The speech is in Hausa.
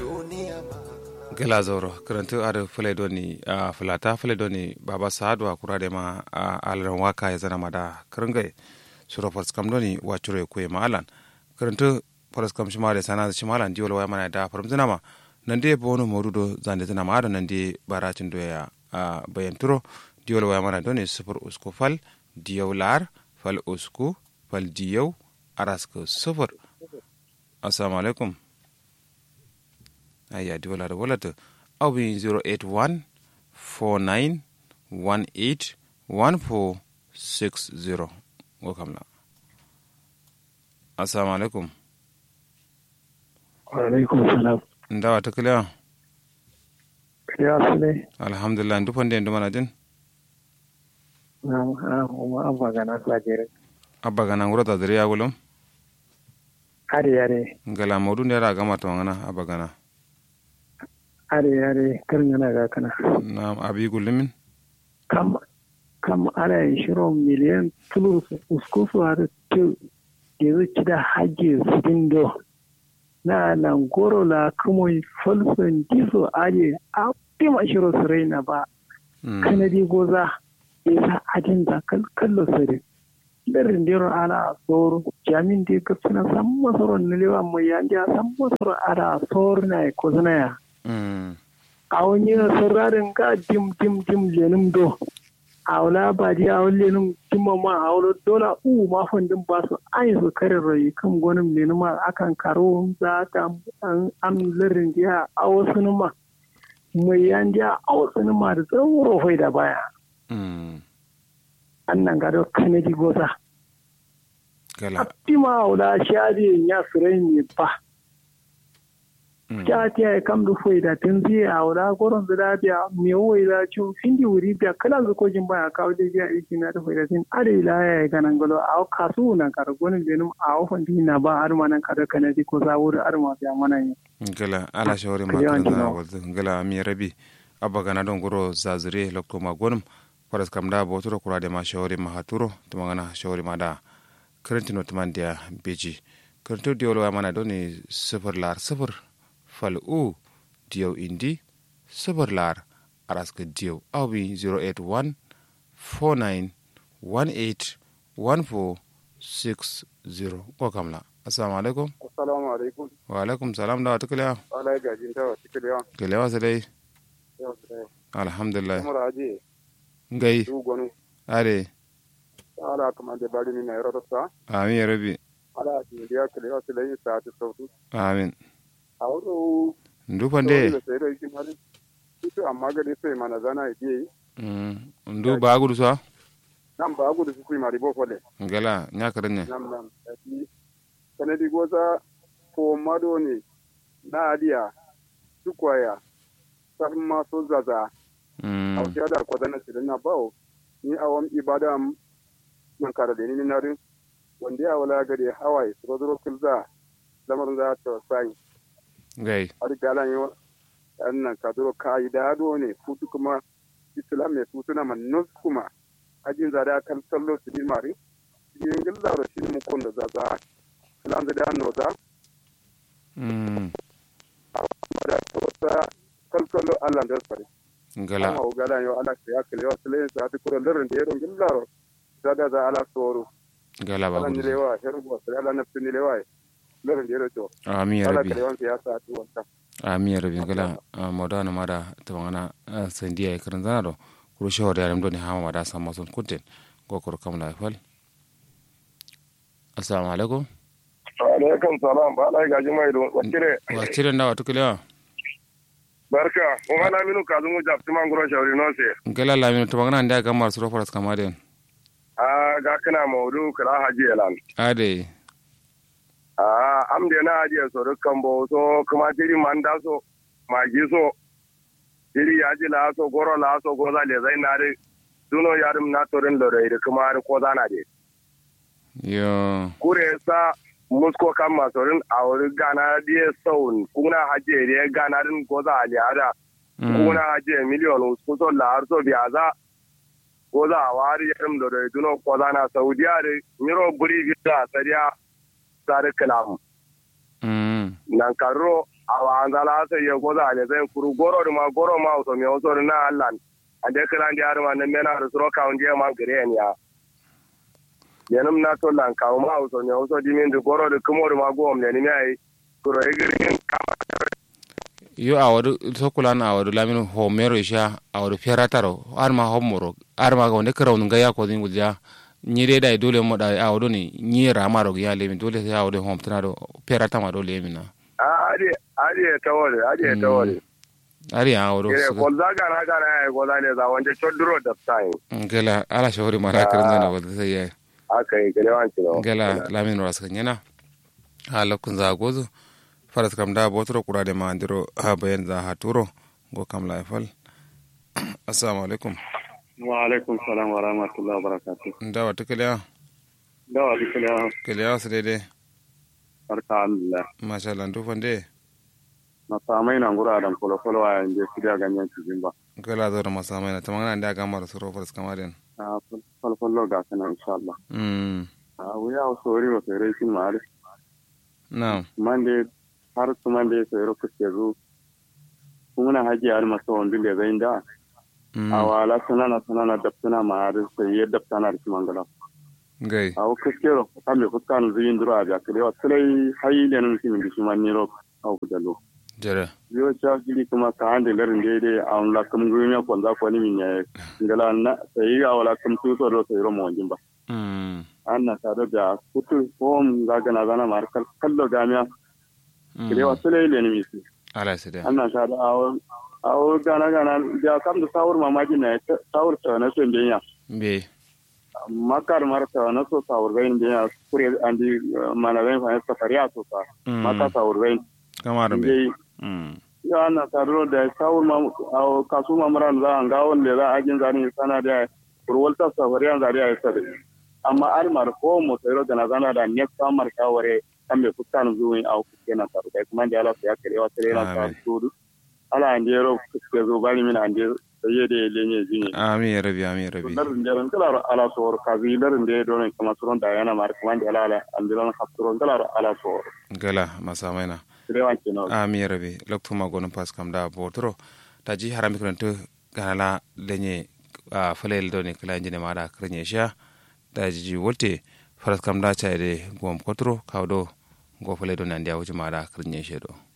gela zoro karantu ada fule doni a fulata fule doni baba saadu a kurade ma a alaran waka ya zana mada karangai suro kam doni wacuro kuye ma alan karantu kam shima da sana shima alan diwol waya mana da faram zina ma nan de bono morudo zande zina ma ado nan de baracin doya a bayan turo diwol waya mana doni sufur usku fal diyaw lar fal usku fal diyaw araska sufur assalamu alaikum aya di wala da walata awi 081 49 18 1460 welcome la assalamu alaikum alaikum salam ndawa ta kiliya kiliya su ne alhamdulillah ndu fande ndu mana din na ha kuma abba gana sajere abba gana nguro ta dare ya gulum are are ngala modu ne ra gama to ngana abba gana are are karin yana ga kana na abi gulumin kam kam ana yin shirin miliyan tulu uskufu har tu yanzu ci da hajji su dindo na nan goro la kuma falson diso aje a tima shiro su raina ba kanadi goza ya sa ajin da kallo sare darin dero ala soro jamin de ka suna san masoro nilewa mai yanji a san masoro ala soro na ko zana ya a wani sararin ka dim dim dim lenin do a wala ba di a wani lenin dimma ma a wala dola u ma fandin ba su an yi su kare rai kan gwanin lenin ma akan karo za ta an larin jiya a wasu numa mai yan jiya a wasu numa da tsawon hoi da baya an nan gado kanadi goza a ma a wala shari'in ya su rai ne ba jati ay kam du foyda ten zi a wala goron da biya me woyda chu findi wuri biya kala zu ko jimba ya kawo de biya iki na da foyda ten ade ila ya ga nan galo a kasu na kar gonin denum a ofan di na ba har manan kada kana di ko za wuri har ma biya mana yi gala ala shawari ma kan za wazu gala mi rabi abba gana don goro zazure lokto ma gonum faras kam da bo turo kura de ma shawari ma haturo to magana shawari ma da karantino tumandiya beji karanto diolo mana doni sifir lar sifir fal'u diyau indi sabar lar araska diyau awi 081 49 18 1460 ko kamla assalamu alaikum assalamu alaikum wa alaikum salam da wata kiliya ala gajin ta wata kiliya kiliya wasu dai alhamdulillah kuma aje ngai du gonu are ala kuma da bari ni na yaro ta amin ya rabi ala ji da kiliya su lai sa ta sautu amin awro ndufande ito amma gade sai mana zana ide ndu bagudu so nam bagudu su mari bo fole ngala nyakarenye nam nam ati kanadi goza ko mado ne na aliya tukwaya san ma so zaza a wata da ko dana sirin na bawo ni awam ibada man kara da ni na rin wanda ya wala gade hawaye su zo kulza lamarin za ta sai gai har galan yo annan kaduro kai da do ne futu kuma islam ne futu na manus kuma ajin za da kan sallo su din mari yin gilla da shi mu kon da za za islam da no za mm da to sa kan sallo Allah da sare ngala amma galan yo ala ya kale wa sale sa ta kuro larin da yaron gilla ro za da za ala soro ngala ala ni bagudu lewa heru bo sare ala nafsi ni lewa larin da yaron to amin ya ala rabi kale wa ya sa tu wanta ami yarabi ngala moda na mada tawangana sandiya e karan zana do kuro shawar yaram do ni hama mada sama son kunten go kuro kam la fal assalamu alaikum alaikum salam ba lai gaji mai don wakire wa cire nda wa tukile barka kuma na minu ka zungu jafti man guro shawari no se ngala la min tawangana nda gamar suro faras kamaden a ga kana maudu kala haji elan ade a am de na haji so dukkan bo so kuma diri man da so magi so diri yaji la so goro la so goza le zai na de duno yarum na torin lore de kuma har ko zana de yo kure sa musko kan masorin a wuri gana diye saun kuna haji de gana din goza ali ada kuna haji miliyon ko so la har so biyaza goza a wari yarum lore duno ko zana saudiya de miro buri visa sariya sare kalam mm nan karo awa anzala sai ya goza ne zai kuru goro da ma goro ma so me so na Allah ande kala ndi arma ne mena da suro ka unje ma gare ne ya yanum na to lan ka ma so ne so dimin da goro da kumo da ma gom ne ni ai kuro igirin kama yo awadu sokulana awadu lamin homero isha awadu ferataro arma homoro arma ga wonde karaw nga ko din gudja nyire dai dole mo dai awadu ni nyira maro ya lemin dole sai awadu hom tanado ferata ma dole mina adi adi tawole adi tawole ari awadu ire ko zaga na kana ai ko ne za wonde chodro da sai ngela ala shori mara kirinza na wada sai ya akai gele wanci no ngela lamin ras kanyana hala kun za gozo faras kam da botoro kurade ma andiro ha bayan za ha turo go kam la fal assalamu alaikum wa alaikum salam wa rahmatullahi wa barakatuh ndawa tukaliya dawa dukkan kaliya su daidai barka Allah masha Allah ndufan de na samai na ngura dan kolo kolo a inje kidiya ganyen cikin ba kala zo da masamai na tamanga da ga mara suro faras kamarin a kolo kolo ga kana insha Allah mm a wuya o sori o sere sin mare na mande har su mande sere kuke zu kuma haji har maso wanda le zai da mm a wala sanana sanana daftana ma har sai ya daftana da mangala gai a o kuskero kambe kuskan zuyin duro a biya kare wa sai hayi le nan sin bishi man ni ro a ku dalo jere yo cha gili kuma ka hande lerin dede a on la kum gunya ko za ko ni min ne ngala na sai ga wala kum tu so do sai ro mo jimba mm anna ta do ja kutu hom ga gana gana mar kal kallo gamia kire wa sele le ni misi ala sai da anna ta da awo awo gana gana ja kam da sawur mamaji ne sawur ta na so ndenya be makar mar ta na so sawur gain ndenya kure andi mana gain fa safari a so sa maka sawur gain kamarin be ndey mm ya na taro da sawul ma a kasu mamran za an gawon le za a jin zani sana da kurwal ta safari an zari a sabe amma almar ko mo tsero da na zana da ne samar kaware kan me fuskan zuwa a ku kenan taro da kuma da Allah ya kare wa tare na ta Amin. tudu ala an jero ke zo bani min an je sai da lenye jini amin ya rabi amin ya rabi larin jaran kala ala sor kazi larin da don kama suron da yana mar kuma da ala an dilan hafsuron kala ala sor gala masamai na kirewan kenan amin ya rabi lokto ma gonon pas kam da botoro ta ji harami kuranto ganala lenye a falel do ne kala injine ma da kranye sha da ji wolte faras kam da cha de gom kotro kawdo go fale do nan dia wuce ma da kranye shedo